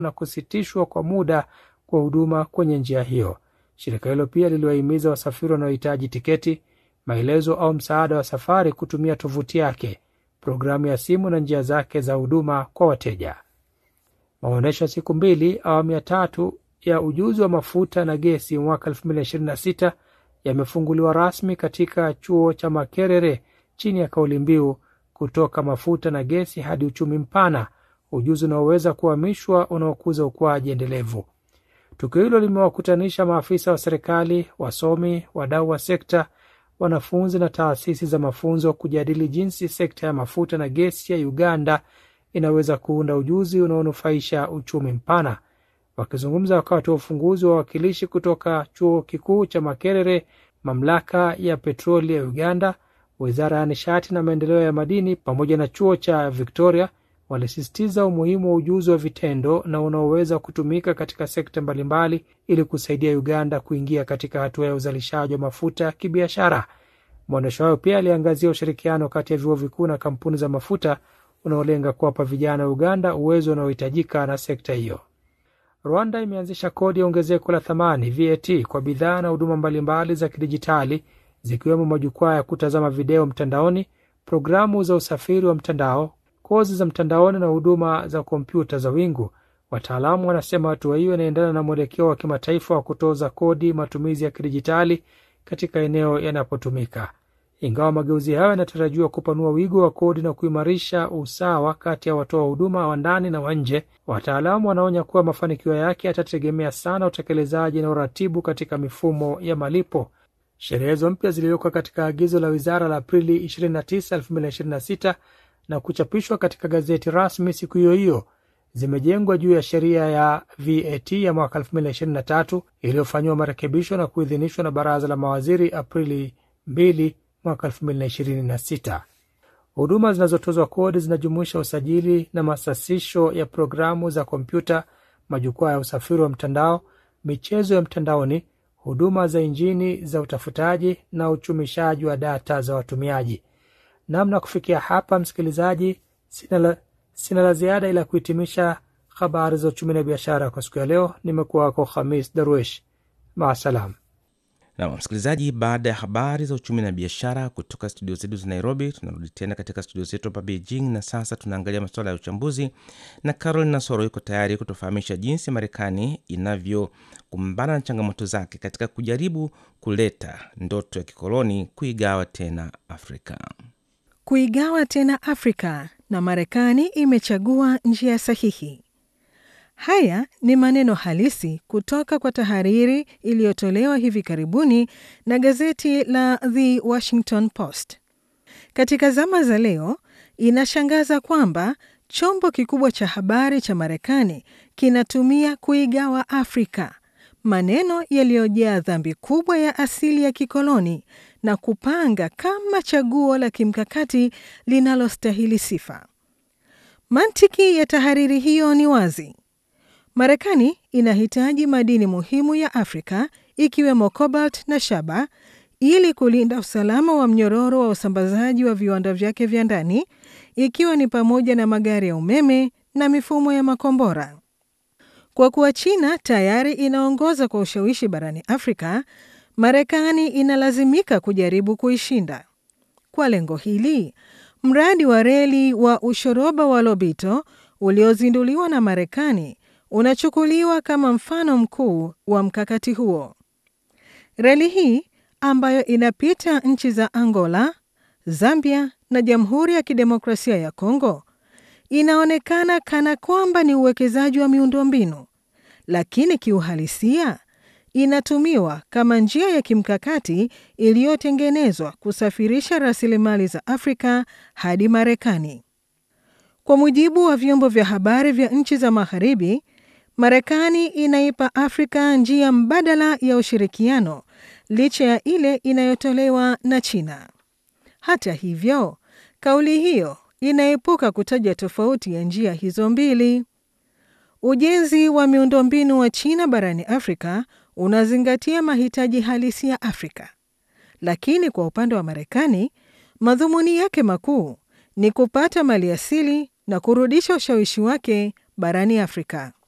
na kusitishwa kwa muda kwa huduma kwenye njia hiyo. Shirika hilo pia liliwahimiza wasafiri wanaohitaji tiketi, maelezo au msaada wa safari kutumia tovuti yake, programu ya simu na njia zake za huduma kwa wateja. Maonyesho ya siku mbili awamu ya tatu ya ujuzi wa mafuta na gesi mwaka 2026 yamefunguliwa rasmi katika chuo cha Makerere chini ya kauli mbiu kutoka mafuta na gesi hadi uchumi mpana, ujuzi unaoweza kuhamishwa unaokuza ukuaji endelevu. Tukio hilo limewakutanisha maafisa wa serikali, wasomi, wadau wa sekta, wanafunzi na taasisi za mafunzo kujadili jinsi sekta ya mafuta na gesi ya Uganda inaweza kuunda ujuzi unaonufaisha uchumi mpana. Wakizungumza wakati wa ufunguzi wa wawakilishi kutoka chuo kikuu cha Makerere, mamlaka ya petroli ya Uganda, wizara ya nishati na maendeleo ya madini pamoja na chuo cha Victoria walisisitiza umuhimu wa ujuzi wa vitendo na unaoweza kutumika katika sekta mbalimbali ili kusaidia Uganda kuingia katika hatua ya uzalishaji wa mafuta ya kibiashara. Maonyesho hayo pia aliangazia ushirikiano kati ya vyuo vikuu na kampuni za mafuta unaolenga kuwapa vijana wa Uganda uwezo unaohitajika na sekta hiyo. Rwanda imeanzisha kodi ya ongezeko la thamani VAT kwa bidhaa na huduma mbalimbali za kidijitali zikiwemo majukwaa ya kutazama video mtandaoni, programu za usafiri wa mtandao, kozi za mtandaoni na huduma za kompyuta za wingu. Wataalamu wanasema hatua hiyo inaendana na mwelekeo wa kimataifa wa kutoza kodi matumizi ya kidijitali katika eneo yanapotumika. Ingawa mageuzi hayo yanatarajiwa kupanua wigo wa kodi na kuimarisha usawa kati ya watoa huduma wa ndani na wa nje, wataalamu wanaonya kuwa mafanikio yake yatategemea sana utekelezaji na uratibu katika mifumo ya malipo. Sheria hizo mpya ziliwekwa katika agizo la wizara la Aprili 29, 2026 na kuchapishwa katika gazeti rasmi siku hiyo hiyo. Zimejengwa juu ya sheria ya VAT ya mwaka 2023 iliyofanyiwa marekebisho na kuidhinishwa na baraza la mawaziri Aprili 2 mwaka 2026. Huduma zinazotozwa kodi zinajumuisha usajili na masasisho ya programu za kompyuta, majukwaa ya usafiri wa mtandao, michezo ya mtandaoni, huduma za injini za utafutaji na uchumishaji wa data za watumiaji. Namna kufikia hapa, msikilizaji, sina la, sina la ziada ila kuhitimisha habari za uchumi na biashara kwa siku ya leo. Nimekuwa wako Khamis Darwish, maasalam. Na msikilizaji, baada ya habari za uchumi na biashara kutoka studio zetu za Nairobi, tunarudi tena katika studio zetu hapa Beijing, na sasa tunaangalia masuala ya uchambuzi, na Carolina Soro iko tayari kutufahamisha jinsi Marekani inavyokumbana na changamoto zake katika kujaribu kuleta ndoto ya kikoloni kuigawa tena Afrika. Kuigawa tena Afrika, na Marekani imechagua njia sahihi. Haya ni maneno halisi kutoka kwa tahariri iliyotolewa hivi karibuni na gazeti la The Washington Post. Katika zama za leo, inashangaza kwamba chombo kikubwa cha habari cha Marekani kinatumia kuigawa Afrika, maneno yaliyojaa dhambi kubwa ya asili ya kikoloni na kupanga kama chaguo la kimkakati linalostahili sifa. Mantiki ya tahariri hiyo ni wazi. Marekani inahitaji madini muhimu ya Afrika ikiwemo cobalt na shaba ili kulinda usalama wa mnyororo wa usambazaji wa viwanda vyake vya ndani ikiwa ni pamoja na magari ya umeme na mifumo ya makombora. Kwa kuwa China tayari inaongoza kwa ushawishi barani Afrika, Marekani inalazimika kujaribu kuishinda. Kwa lengo hili, mradi wa reli wa ushoroba wa Lobito uliozinduliwa na Marekani unachukuliwa kama mfano mkuu wa mkakati huo. Reli hii ambayo inapita nchi za Angola, Zambia na Jamhuri ya Kidemokrasia ya Kongo inaonekana kana kwamba ni uwekezaji wa miundombinu, lakini kiuhalisia inatumiwa kama njia ya kimkakati iliyotengenezwa kusafirisha rasilimali za Afrika hadi Marekani. Kwa mujibu wa vyombo vya habari vya nchi za Magharibi, Marekani inaipa Afrika njia mbadala ya ushirikiano licha ya ile inayotolewa na China. Hata hivyo, kauli hiyo inaepuka kutaja tofauti ya njia hizo mbili. Ujenzi wa miundombinu wa China barani Afrika unazingatia mahitaji halisi ya Afrika, lakini kwa upande wa Marekani, madhumuni yake makuu ni kupata maliasili na kurudisha ushawishi wake barani Afrika.